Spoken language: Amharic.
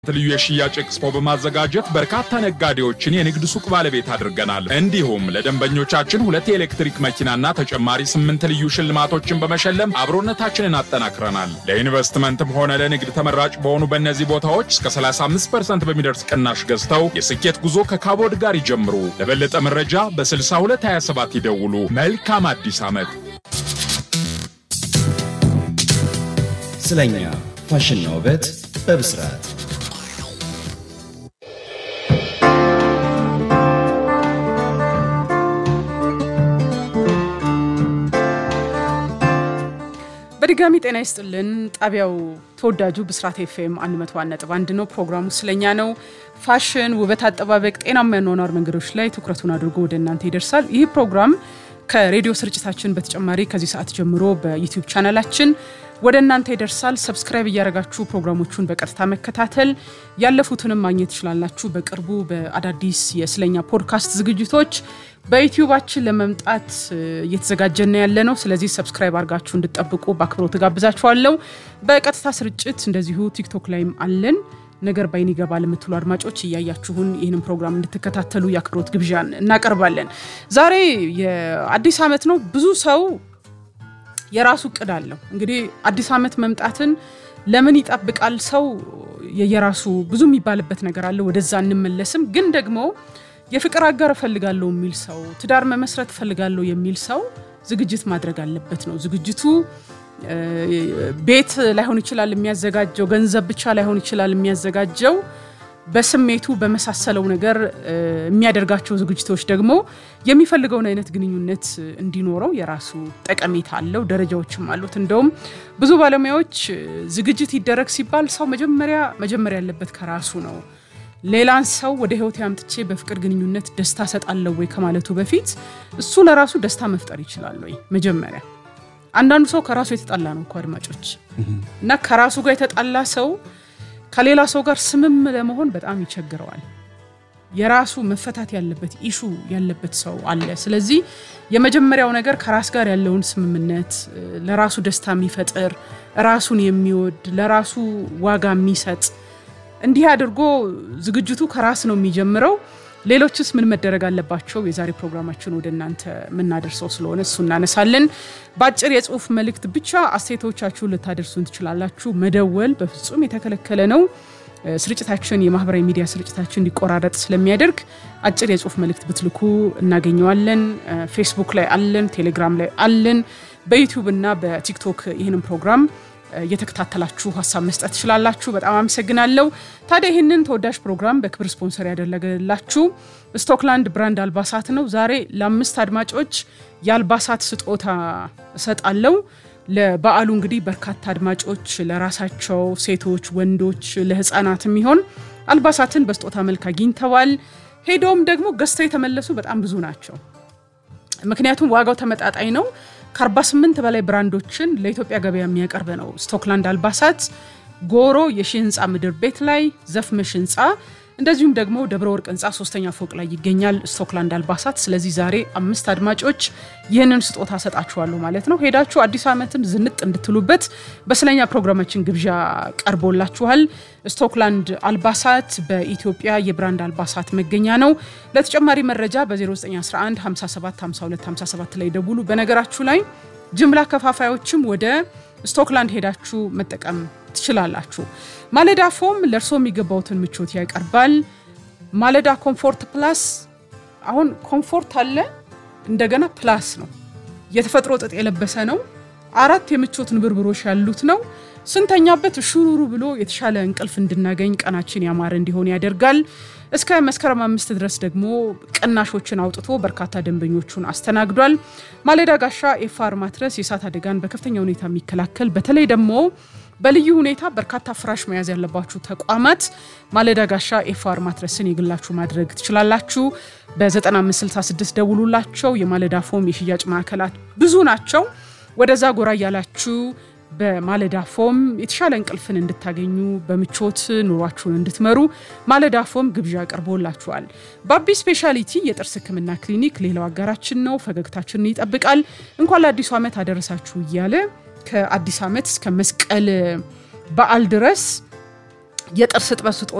ልዩ የሽያጭ ኤክስፖ በማዘጋጀት በርካታ ነጋዴዎችን የንግድ ሱቅ ባለቤት አድርገናል። እንዲሁም ለደንበኞቻችን ሁለት የኤሌክትሪክ መኪናና ተጨማሪ ስምንት ልዩ ሽልማቶችን በመሸለም አብሮነታችንን አጠናክረናል። ለኢንቨስትመንትም ሆነ ለንግድ ተመራጭ በሆኑ በእነዚህ ቦታዎች እስከ 35% በሚደርስ ቅናሽ ገዝተው የስኬት ጉዞ ከካቦድ ጋር ይጀምሩ። ለበለጠ መረጃ በ6227 ይደውሉ። መልካም አዲስ ዓመት። ስለኛ ፋሽንና ውበት በብስራት በድጋሚ ጤና ይስጥልን። ጣቢያው ተወዳጁ ብስራት ኤፍኤም 101.1 ነው። ፕሮግራሙ ስለኛ ነው። ፋሽን፣ ውበት አጠባበቅ፣ ጤናማ የአኗኗር መንገዶች ላይ ትኩረቱን አድርጎ ወደ እናንተ ይደርሳል። ይህ ፕሮግራም ከሬዲዮ ስርጭታችን በተጨማሪ ከዚህ ሰዓት ጀምሮ በዩቲዩብ ቻናላችን ወደ እናንተ ይደርሳል። ሰብስክራይብ እያደረጋችሁ ፕሮግራሞቹን በቀጥታ መከታተል ያለፉትንም ማግኘት ትችላላችሁ። በቅርቡ በአዳዲስ የስለኛ ፖድካስት ዝግጅቶች በዩቲዩባችን ለመምጣት እየተዘጋጀን ያለ ነው። ስለዚህ ሰብስክራይብ አድርጋችሁ እንድጠብቁ በአክብሮት ጋብዛችኋለሁ። በቀጥታ ስርጭት እንደዚሁ ቲክቶክ ላይም አለን። ነገር ባይን ይገባል የምትሉ አድማጮች እያያችሁን ይህንን ፕሮግራም እንድትከታተሉ የአክብሮት ግብዣን እናቀርባለን። ዛሬ የአዲስ ዓመት ነው። ብዙ ሰው የራሱ እቅድ አለው። እንግዲህ አዲስ ዓመት መምጣትን ለምን ይጠብቃል ሰው? የየራሱ ብዙ የሚባልበት ነገር አለ። ወደዛ እንመለስም። ግን ደግሞ የፍቅር አጋር እፈልጋለሁ የሚል ሰው፣ ትዳር መመስረት እፈልጋለሁ የሚል ሰው ዝግጅት ማድረግ አለበት ነው። ዝግጅቱ ቤት ላይሆን ይችላል የሚያዘጋጀው፣ ገንዘብ ብቻ ላይሆን ይችላል የሚያዘጋጀው በስሜቱ በመሳሰለው ነገር የሚያደርጋቸው ዝግጅቶች ደግሞ የሚፈልገውን አይነት ግንኙነት እንዲኖረው የራሱ ጠቀሜታ አለው፣ ደረጃዎችም አሉት። እንደውም ብዙ ባለሙያዎች ዝግጅት ይደረግ ሲባል ሰው መጀመሪያ መጀመሪያ ያለበት ከራሱ ነው። ሌላን ሰው ወደ ሕይወት አምጥቼ በፍቅር ግንኙነት ደስታ ሰጣለሁ ወይ ከማለቱ በፊት እሱ ለራሱ ደስታ መፍጠር ይችላል ወይ መጀመሪያ። አንዳንዱ ሰው ከራሱ የተጣላ ነው እኮ አድማጮች፣ እና ከራሱ ጋር የተጣላ ሰው ከሌላ ሰው ጋር ስምም ለመሆን በጣም ይቸግረዋል። የራሱ መፈታት ያለበት ኢሹ ያለበት ሰው አለ። ስለዚህ የመጀመሪያው ነገር ከራስ ጋር ያለውን ስምምነት፣ ለራሱ ደስታ የሚፈጥር ራሱን የሚወድ ለራሱ ዋጋ የሚሰጥ እንዲህ አድርጎ ዝግጅቱ ከራስ ነው የሚጀምረው። ሌሎችስ ምን መደረግ አለባቸው? የዛሬ ፕሮግራማችን ወደ እናንተ የምናደርሰው ስለሆነ እሱ እናነሳለን። በአጭር የጽሁፍ መልእክት ብቻ አስተያየቶቻችሁን ልታደርሱን ትችላላችሁ። መደወል በፍጹም የተከለከለ ነው። ስርጭታችን የማህበራዊ ሚዲያ ስርጭታችን እንዲቆራረጥ ስለሚያደርግ አጭር የጽሁፍ መልእክት ብትልኩ እናገኘዋለን። ፌስቡክ ላይ አለን፣ ቴሌግራም ላይ አለን። በዩቲዩብ እና በቲክቶክ ይህንን ፕሮግራም እየተከታተላችሁ ሀሳብ መስጠት ትችላላችሁ። በጣም አመሰግናለሁ። ታዲያ ይህንን ተወዳጅ ፕሮግራም በክብር ስፖንሰር ያደረገላችሁ ስቶክላንድ ብራንድ አልባሳት ነው። ዛሬ ለአምስት አድማጮች የአልባሳት ስጦታ እሰጣለሁ። ለበዓሉ እንግዲህ በርካታ አድማጮች ለራሳቸው ሴቶች፣ ወንዶች፣ ለህፃናት የሚሆን አልባሳትን በስጦታ መልክ አግኝተዋል። ሄዶም ደግሞ ገዝተው የተመለሱ በጣም ብዙ ናቸው። ምክንያቱም ዋጋው ተመጣጣኝ ነው። ከ48 በላይ ብራንዶችን ለኢትዮጵያ ገበያ የሚያቀርብ ነው። ስቶክላንድ አልባሳት ጎሮ የሺ ህንፃ ምድር ቤት ላይ ዘፍመሽ ህንፃ እንደዚሁም ደግሞ ደብረ ወርቅ ህንፃ ሶስተኛ ፎቅ ላይ ይገኛል ስቶክላንድ አልባሳት። ስለዚህ ዛሬ አምስት አድማጮች ይህንን ስጦታ ሰጣችኋለሁ ማለት ነው። ሄዳችሁ አዲስ ዓመትን ዝንጥ እንድትሉበት በስለኛ ፕሮግራማችን ግብዣ ቀርቦላችኋል። ስቶክላንድ አልባሳት በኢትዮጵያ የብራንድ አልባሳት መገኛ ነው። ለተጨማሪ መረጃ በ0911 57 52 57 ላይ ደውሉ። በነገራችሁ ላይ ጅምላ ከፋፋዮችም ወደ ስቶክላንድ ሄዳችሁ መጠቀም ትችላላችሁ። ማለዳ ፎም ለእርሶ የሚገባውትን ምቾት ያቀርባል። ማለዳ ኮምፎርት ፕላስ አሁን ኮምፎርት አለ፣ እንደገና ፕላስ ነው። የተፈጥሮ ጥጥ የለበሰ ነው። አራት የምቾት ንብርብሮች ያሉት ነው። ስንተኛበት ሹሩሩ ብሎ የተሻለ እንቅልፍ እንድናገኝ ቀናችን ያማረ እንዲሆን ያደርጋል። እስከ መስከረም አምስት ድረስ ደግሞ ቅናሾችን አውጥቶ በርካታ ደንበኞቹን አስተናግዷል። ማለዳ ጋሻ ኤፋር ማትረስ የእሳት አደጋን በከፍተኛ ሁኔታ የሚከላከል በተለይ ደግሞ በልዩ ሁኔታ በርካታ ፍራሽ መያዝ ያለባችሁ ተቋማት ማለዳ ጋሻ ኤፋር ማትረስን የግላችሁ ማድረግ ትችላላችሁ። በ9566 ደውሉላቸው። የማለዳ ፎም የሽያጭ ማዕከላት ብዙ ናቸው። ወደዛ ጎራ እያላችሁ በማለዳ ፎም የተሻለ እንቅልፍን እንድታገኙ በምቾት ኑሯችሁን እንድትመሩ ማለዳ ፎም ግብዣ ቀርቦላችኋል። ባቢ ስፔሻሊቲ የጥርስ ሕክምና ክሊኒክ ሌላው አጋራችን ነው። ፈገግታችንን ይጠብቃል። እንኳን ለአዲሱ ዓመት አደረሳችሁ እያለ ከአዲስ ዓመት እስከ መስቀል በዓል ድረስ የጥርስ እጥበት